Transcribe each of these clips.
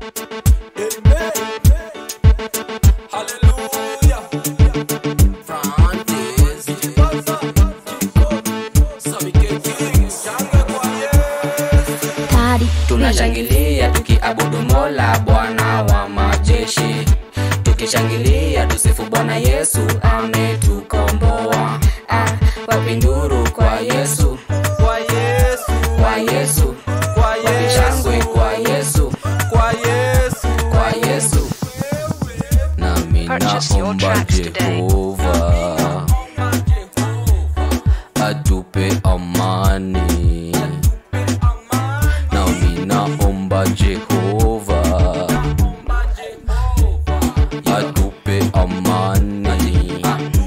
tunashangilia tukiabudu mola bwana wa majeshi tukishangilia tusifu bwana yesu ametukomboa ah, wapinduru kwa yesu kwa Yesu, kwa yesu kwa wapishangwe Yesu, kwa yesu kwa Yesu, kwa yesu nami Purchase your naomba tracks today. jehova atupe amani nami naomba jehova atupe amani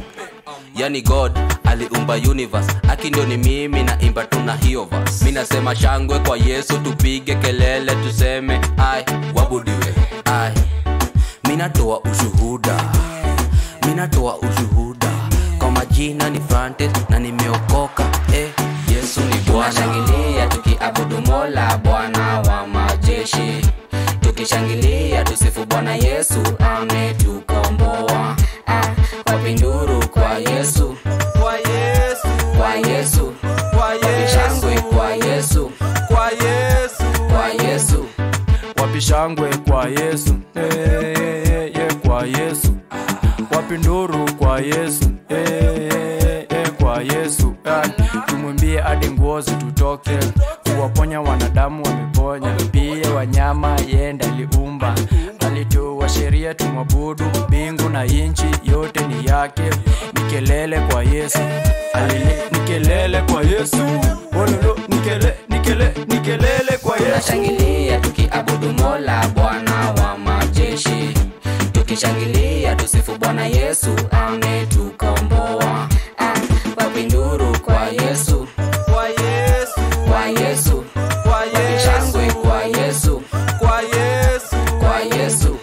yani god aliumba universe aki ndio ni mimi naimba tuna hiyo verse. mi nasema shangwe kwa yesu tupige kelele tuseme ai wabudiwe ai minatoa ushuhuda minatoa ushuhuda kwa majina ni Francis na nimeokoka eh, yesu ni bwana shangilia tukiabudu mola bwana wa majeshi tukishangilia tusifu bwana yesu ametukomboa ah, wapinduru kwa yesu kwa Yesu, kwa yesu kwa wapishangwe Yesu, kwa yesu kwa Yesu, kwa yesu wapishangwe kwa Yesu, eh, eh, eh, kwa Yesu, wapinduru kwa Yesu, eh, eh, eh, kwa Yesu, eh, tumwimbie hadi nguo zitutoke, kuwaponya wanadamu wameponya, pia wanyama yenda aliumba, alitoa sheria tumwabudu, mbingu na inchi yote ni yake, ni kelele kwa Yesu, alile ni kelele kwa Yesu, ololo ni kele ni kele ni kelele kwa Yesu. tunashangilia tukiabudu mola bwana wa majeshi tukishangilia tusifu bwana yesu ametukomboa ah, wapinduru kwa yesu kwa Yesu, kwa yesu kwa Yesu, shangwe kwa yesu kwa Yesu. kwa yesu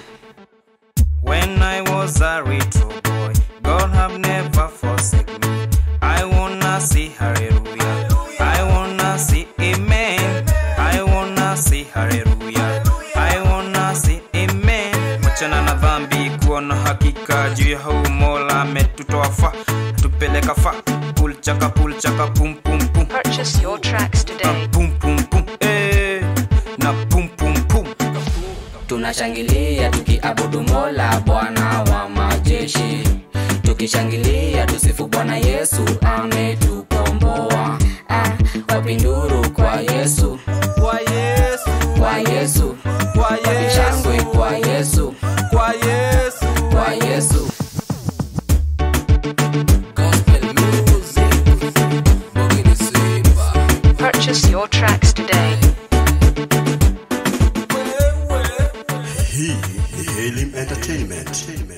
When I was a little boy, God have never forsaken me. I wanna see hallelujah. I wanna see amen. I wanna see hallelujah. I wanna see amen. Wachana na dhambi kuwa na hakika juu ya huu mola ametutoa fa tupeleka fa pulchaka pulchaka pum pum pum Purchase your tracks na today. pum pum pum eh na pum pum pum tunashangilia tukiabudu mola bwana wa majeshi tukishangilia tusifu bwana yesu ametukomboa ah, wapinduru kwa yesu Kwa Yesu, kwa yesu kwa shangwe Yesu, kwa yesu kwa Yesu, kwa yesu Gospel music, Bogini Simba. Purchase your tracks today. Hii ni Helium Entertainment.